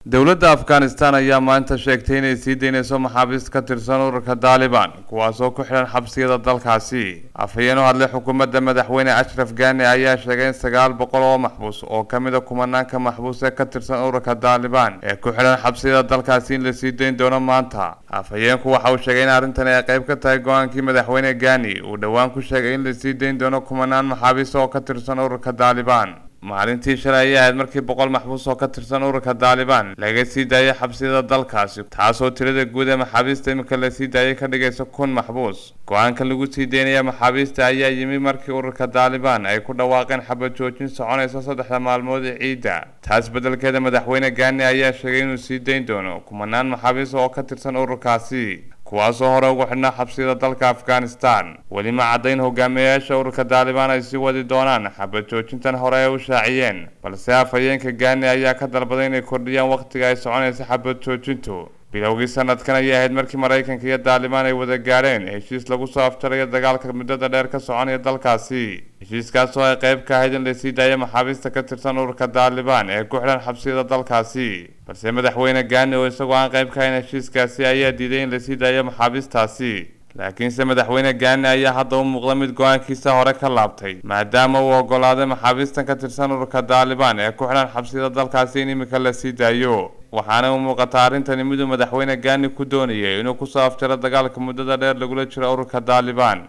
dowladda afghanistan ayaa maanta sheegtay inay sii daynayso maxaabiist ka tirsan ururka daalibaan kuwaasoo ku xidhan xabsiyada dalkaasi afhayeen u hadlay xukuumadda madaxweyne ashraf gani ayaa sheegay in sagaal boqol oo maxbuus oo ka mid a kumanaanka maxbuus ee ka tirsan ururka daalibaan ee ku xidhan xabsiyada dalkaasi in la sii dayn doono maanta afhayeenku waxa uu sheegay in arrintan ay qayb ka tahay go-aankii madaxweyne gani uu dhowaan ku sheegay in la sii dayn doono kumanaan maxaabiist oo ka tirsan ururka daalibaan maalintii shalay ayay ahayd markii boqol maxbuus oo ka tirsan ururka daalibaan laga sii daayay xabsiyada dalkaasi taasoo tirada guud ee maxaabiista iminka la sii daayay ka dhigaysa kun maxbuus go-aanka lagu sii daynaya maxaabiista ayaa yimi markii ururka daalibaan ay ku dhawaaqeen xabad joojin soconaysa saddexda maalmood ee ciidda taas beddelkeeda madaxweyne gani ayaa sheegay inuu sii dayn doono kumanaan maxaabiis oo ka tirsan ururkaasi kuwaasoo hore ugu xidhnaa xabsiyada dalka afghanistan weli ma caddayn hogaamiyayaasha ururka daalibaan ay sii wadi doonaan xabad joojintan hore ay u shaaciyeen balse afhayeenka gani ayaa ka dalbaday inay kordhiyaan wakhtiga ay soconaysa xabad joojintu bilowgii sanadkan ayay ahayd markii maraykanka iyo daalibaan ay wada gaadheen heshiis lagu soo afjarayo dagaalka muddada dheer ka soconaya dalkaasi heshiiskaas oo ay qayb ka ahayd in la sii daayo maxaabiista ka tirsan ururka daalibaan ee ku xidhan xabsiyada dalkaasi balse madaxweyne gani oo isagoo aan qayb ka ahayn heshiiskaasi ayaa diiday in lasii daayo maxaabiistaasi laakiinse madaxweyne gani ayaa hadda u muuqda mid go-aankiisa hore ka laabtay maadaama uu ogolaaday maxaabiistan ka tirsan ururka daalibaan ee ku xidhan xabsiyada dalkaasi in iminka la sii daayo waxaana u muuqataa arrintani miduu madaxweyne gani ku doonayay inuu kusoo afjaro dagaalka muddada dheer lagula jiro ururka daalibaan